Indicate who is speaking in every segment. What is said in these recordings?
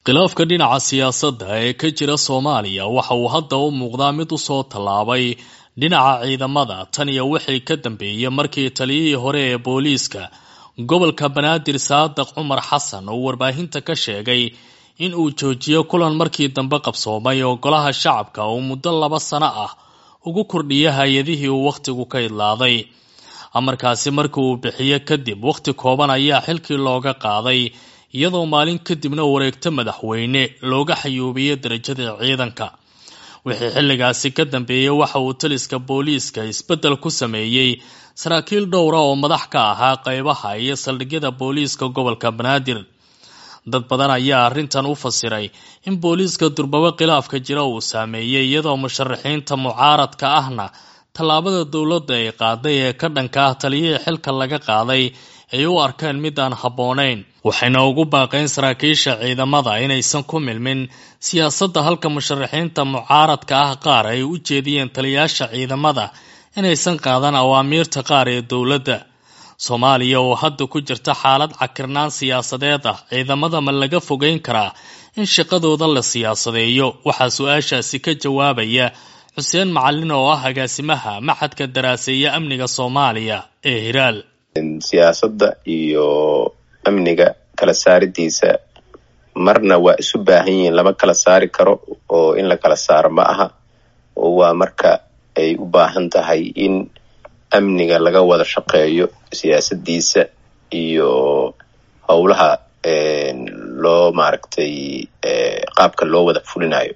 Speaker 1: khilaafka dhinaca siyaasadda ee ka jira soomaaliya waxa uu hadda u muuqdaa mid usoo tallaabay dhinaca ciidamada tan iyo wixii ka dambeeyey markii taliyihii hore ee booliiska gobolka banaadir saadiq cumar xasan uu warbaahinta ka sheegay in uu joojiyo kulan markii dambe qabsoomay oo golaha shacabka uu muddo laba sano ah ugu kordhiya hay-adihii uu wakhtigu ka idlaaday amarkaasi markii uu bixiyo kadib wakhti kooban ayaa xilkii looga qaaday iyadoo maalin kadibna wareegto madaxweyne looga xayuubiyey darajada ciidanka wixii xilligaasi ka dambeeyey waxa uu taliska booliiska isbeddel ku sameeyey saraakiil dhowra oo madax ka ahaa qeybaha iyo saldhigyada booliiska gobolka banaadir dad badan ayaa arrintan u fasiray in booliiska durbabo khilaafka jira uu saameeyey iyadoo musharaxiinta mucaaradka ahna tallaabada dowladda ay qaaday ee ka dhanka ah taliyihii xilka laga qaaday ay u arkeen mid aan habboonayn waxayna ugu baaqeen saraakiisha ciidamada inaysan ku milmin siyaasadda halka musharaxiinta mucaaradka ah qaar ay u jeediyeen taliyaasha ciidamada inaysan qaadan awaamiirta qaar ee dowladda soomaaliya oo hadda ku jirta xaalad cakirnaan siyaasadeed ah ciidamada ma laga fogeyn karaa in shaqadooda la siyaasadeeyo waxaa su-aashaasi ka jawaabaya xuseen macalin oo ah agaasimaha maxadka daraaseeya amniga soomaaliya ee hiraal
Speaker 2: siyaasadda iyo amniga kala saaridiisa marna waa isu baahan yihiin lama kala saari karo oo in la kala saaro ma aha oo waa marka ay u baahan tahay in amniga laga wada shaqeeyo siyaasadiisa iyo howlaha loo maaragtay qaabka loo wada fulinayo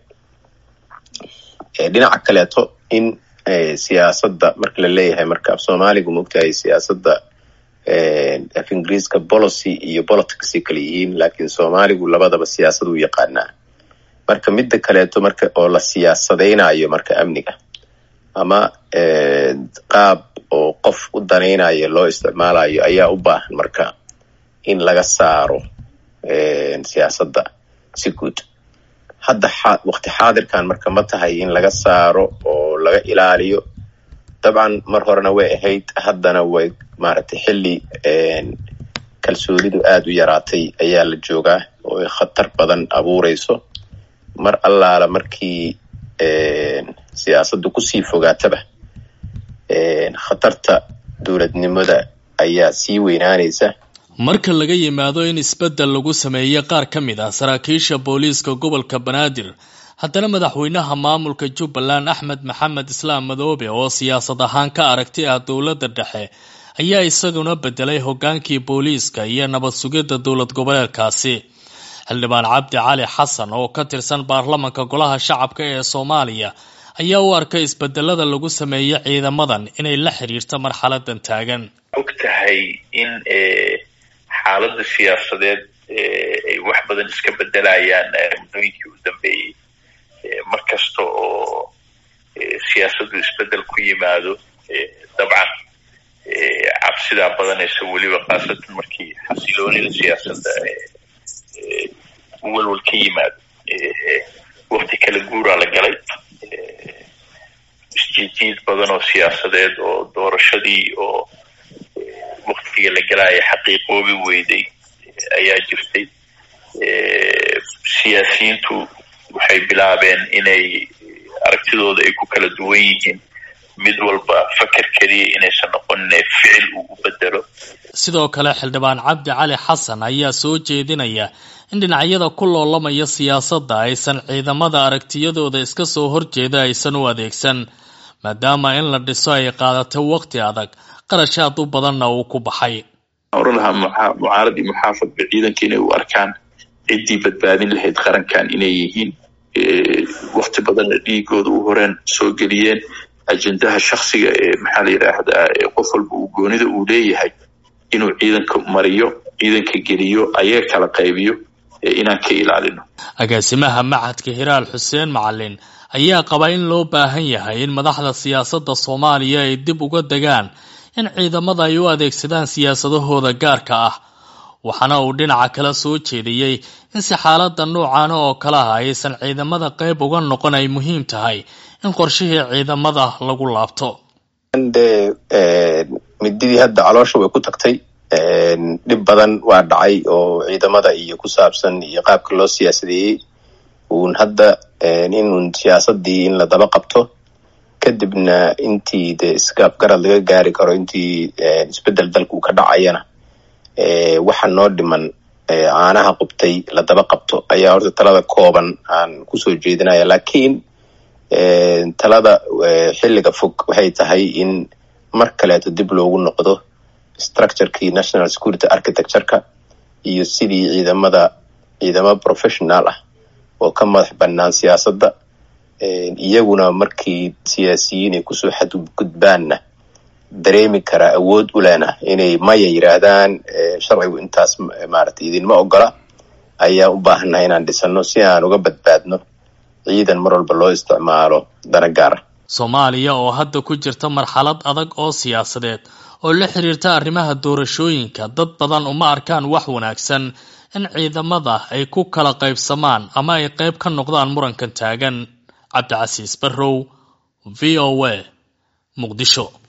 Speaker 2: dhinaca kaleeto in siyaasadda marka la leeyahay marka af soomaaligu maogtahay siyaasadda af ingiriiska policy iyo politicsay kala yihiin laakiin soomaaligu labadaba siyaasad u yaqaanaa marka midda kaleeto marka oo la siyaasadeynayo marka amniga ama qaab oo qof u danaynayo loo isticmaalayo ayaa u baahan marka in laga saaro siyaasadda si guud hadda waqti xaadirkan marka ma tahay in laga saaro oo laga ilaaliyo dabcan mar horena way ahayd haddana way maaragtay xilli kalsoonidu aada u yaraatay ayaa la joogaa oo ay khatar badan abuureyso mar allaala markii siyaasaddu kusii fogaataba khatarta dowladnimada ayaa sii weynaanaysa
Speaker 1: marka laga yimaado in isbeddel lagu sameeyey qaar ka mid ah saraakiisha booliiska gobolka banaadir haddana madaxweynaha maamulka jubbaland axmed maxamed islaam madoobe oo siyaasad ahaan ka aragti ah dowladda dhexe ayaa isaguna bedelay hoggaankii booliiska iyo nabad sugidda dowlad goboleedkaasi xildhibaan cabdi cali xasan oo ka tirsan baarlamanka golaha shacabka ee soomaaliya ayaa u arkay isbedelada lagu sameeyey ciidamadan inay la xiriirto marxaladan taagan
Speaker 3: og tahay in xaaladda siyaasadeed ay wax badan iska bedelayaan muddooyinkii u dambeeyey mar kasta oo siyaasaddu isbedel ku yimaado dabcan cabsidaa badanaysa weliba khaasatan markii xasiloonida siyaasadda walwal ka yimaado wakti kala guuraa la galay isjiijiid badan oo siyaasadeed oo doorashadii oo waktiga la galaya xaqiiqoobi weyday ayaa jirtay siyaasiyiintu waxay bilaabeen inay aragtidooda ay ku kala duwan yihiin mid walba faker keliya inaysan noqonin ficil uu u bedelo
Speaker 1: sidoo kale xildhibaan cabdi cali xasan ayaa soo jeedinaya in dhinacyada ku loolamaya siyaasadda aysan ciidamada aragtiyadooda iska soo horjeeda aysan u adeegsan maadaama in la dhiso ay qaadatay waqti adag qarashaad u badanna uu ku baxay
Speaker 4: oran lahaa mucaarad iyo muxaafadba ciidanka inay u arkaan ciddii badbaadin lahayd qarankan inay yihiin wakti badanna dhiigooda u horeen soo geliyeen ajendaha shaksiga ee maxaa la yidhaahdaa qof walba uu goonida uu leeyahay inuu ciidanka mariyo ciidanka geliyo ayaga kala qaybiyo inaan ka ilaalino
Speaker 1: agaasimaha maxadka hiraal xuseen macalin ayaa qaba in loo baahan yahay in madaxda siyaasadda soomaaliya ay dib uga degaan in ciidamada ay u adeegsadaan siyaasadahooda gaarka ah waxaana uu dhinaca kale soo jeediyey in si xaalada noocaana oo kale ah aysan ciidamada qayb uga noqon ay muhiim tahay in qorshihii ciidamada lagu laabto
Speaker 2: de mididii hadda caloosha way ku tagtay dhib badan waa dhacay oo ciidamada iyo ku saabsan iyo qaabka loo siyaasadeeyey uun hadda inuun siyaasadii in la daba qabto kadibna intii de isgaabgarad laga gaari karo intii isbedel dalku ka dhacayana waxa noo dhiman caanaha qubtay la daba qabto ayaa horta talada kooban aan kusoo jeedinaya lakiin talada xilliga fog waxay tahay in mar kaleeto dib loogu noqdo structurekii national security architectureka iyo sidii ciidamada ciidamo professional ah oo ka madax banaan siyaasadda iyaguna markii siyaasiyiin ay kusoo xadgudbaanna dareemi karaa awood u lena inay maya yiraahdaan sharcigu intaas maaragtay idinma ogola ayaa u baahannahay inaan dhisano si aan uga badbaadno ciidan mar walba loo isticmaalo dana gaara
Speaker 1: soomaaliya oo hadda ku jirta marxalad adag oo siyaasadeed oo la xiriirta arrimaha doorashooyinka dad badan uma arkaan wax wanaagsan in ciidamada ay ku kala qaybsamaan ama ay qayb ka noqdaan murankan taagan cabdicasiis barrow v o a muqdisho